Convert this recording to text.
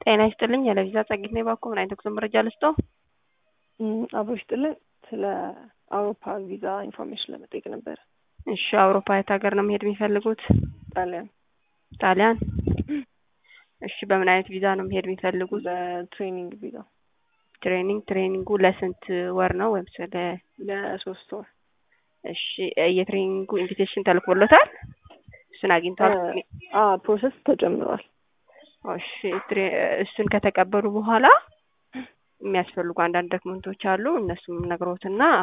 ጤና ይስጥልኝ የለቪዛ ጸጊት ነው ባኮ ምን አይነት ጉዞ መረጃ ልስጦ? አብሮ ይስጥልን ስለ አውሮፓ ቪዛ ኢንፎርሜሽን ለመጠየቅ ነበረ። እሺ አውሮፓ የት ሀገር ነው መሄድ የሚፈልጉት? ጣሊያን ጣሊያን። እሺ በምን አይነት ቪዛ ነው መሄድ የሚፈልጉት? በትሬኒንግ ቪዛ ትሬኒንግ ትሬኒንጉ ለስንት ወር ነው ወይም ስለ ለሶስት ወር እሺ የትሬኒንጉ ኢንቪቴሽን ተልኮሎታል? እሱን አግኝቷል? ፕሮሰስ ተጀምሯል። እሺ እሱን ከተቀበሉ በኋላ የሚያስፈልጉ አንዳንድ ዶክመንቶች አሉ። እነሱም ነግሮትና